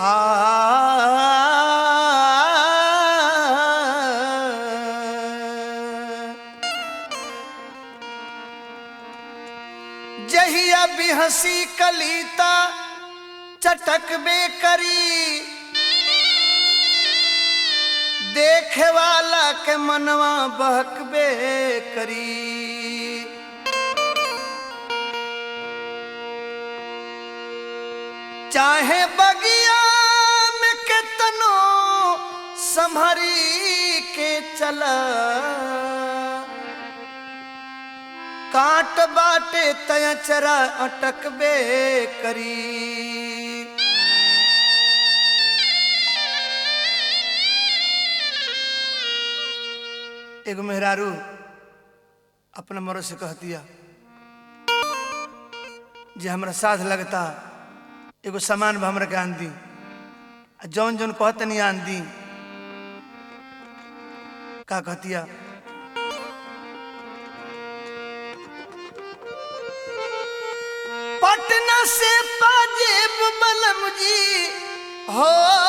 जहिया भी हंसी कलीता चटकबे करी देखे वाला के मनवा बहकबे करी चाहे बगिया में केतनो संभरी के चला काट बाटे तयचरा अटकबे करी एगो मेहरारू अपना मरो से कह दिया जे हमरा साथ लगता एगो सामान भी हमरा के आन दी आ जौन जौन कहते नहीं आन दी का कहतिया पटना से पाजेब बलम जी हो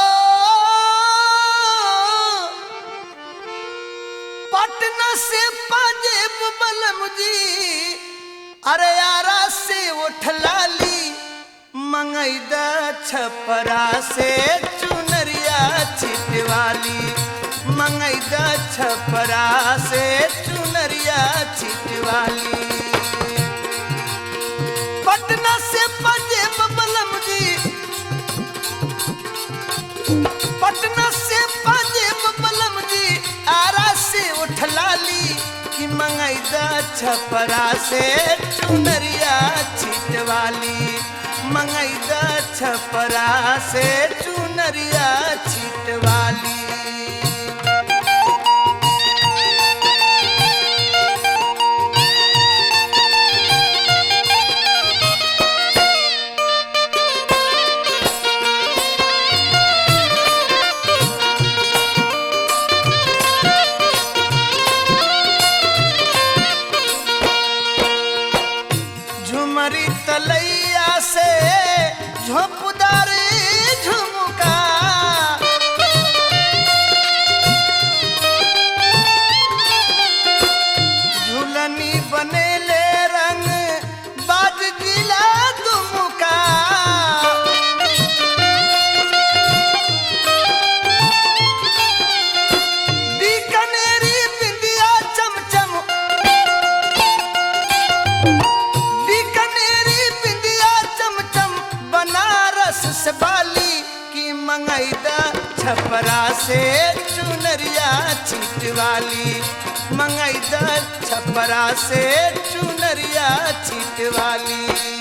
पटना से पाजेब बलम जी अरे यारा से उठलाली मंगैदा छपरा से चुनरिया छिटवाली मंगैदा छपरा से चुनरिया छिटवाली पटना से पंजेब बलम जी पटना से पंजेब बलम जी आरा से उठलाली कि मंगैदा छपरा से चुनरिया छिटवाली मंगैदा छपरा से चुनरिया छिटवाली झुमरी तलैया से झोंपदार झुमका झुलनी बनेले रंग बाज जिला दुमुका बीकानेरी बिंदिया चमचम बीकानेरी बिंदिया चमचम बनारस से बाली की मंगैदा छपरा से चुनरिया छिटवाली मंगैदा छपरा से चुनरिया छिटवाली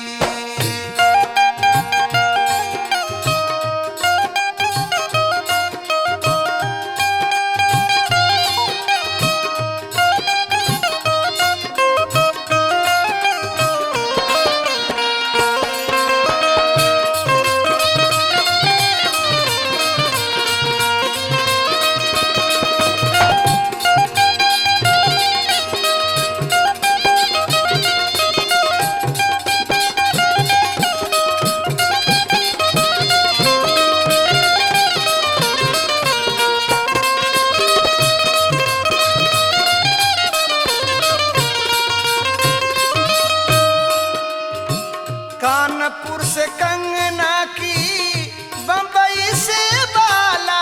कानपुर से कंगना की बम्बई से बाला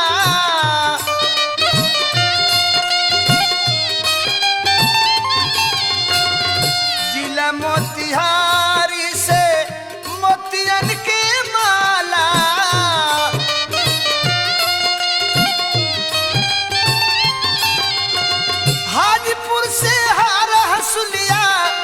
जिला मोतिहारी से मोतियन के माला हाजीपुर से हार हसुलिया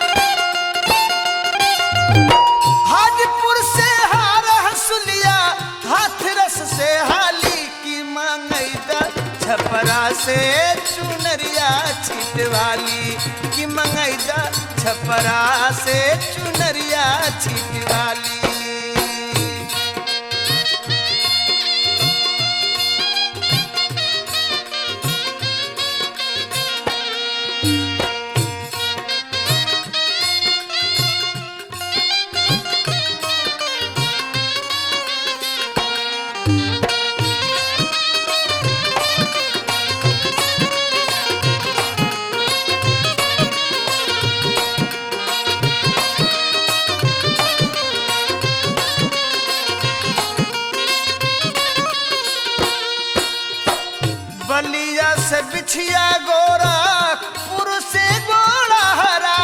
हाजीपुर से हार हसुलिया हाथरस से हाली की मंगैदा छपरा से चुनरिया छिटवाली की मंगैदा छपरा से चुनरिया छिटवाली कछिया गोरखपुर से गोड़ा हरा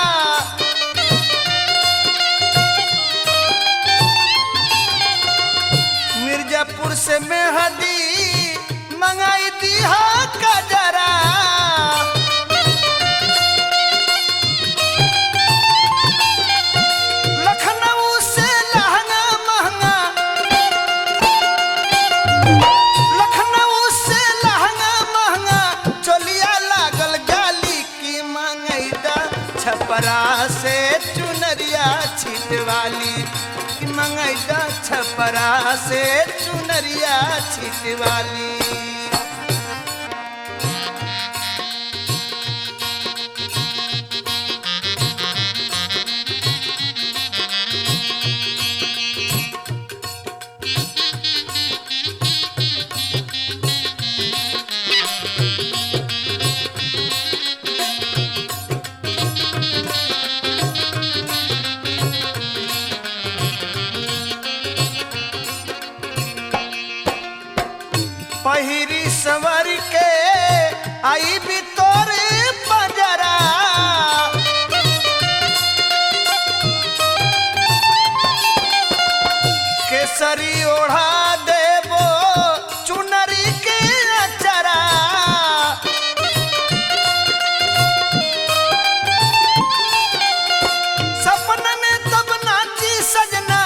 मिर्जापुर से मेहदी मंगाई दिहा कजरा लखनऊ से लहंगा महंगा लखनऊ से लहंगा महंगा चोलिया लागल गाली की मंगैदा छपरा से चुनरिया छिटवाली की मंगैदा छपरा से चुनरिया छिटवाली पहिरी सवर के आई भी तोरे पंजरा केसरी ओढ़ा देबो चुनरी के अचरा सपना में तब नाची सजना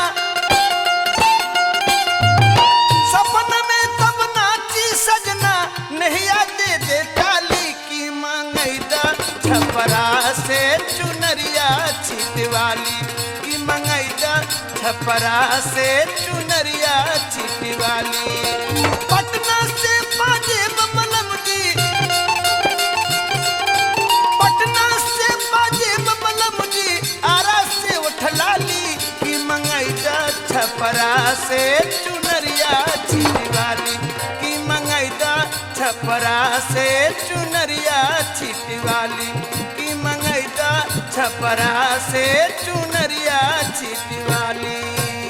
सपना में तब नाची सजना नैया दे दे काली की मंगैदा छपरा से चुनरिया छिटवाली की मंगैदा छपरा से चुनरिया छिटवाली पटना से पाजेब मलम जी पटना से पाजेब मलम जी आरा से उठलाली की मंगैदा छपरा से चुनरिया छिटवाली की मंगैदा छपरा से चुनरिया छिटवाली की मंगैदा छपरा से चुनरिया छिटवाली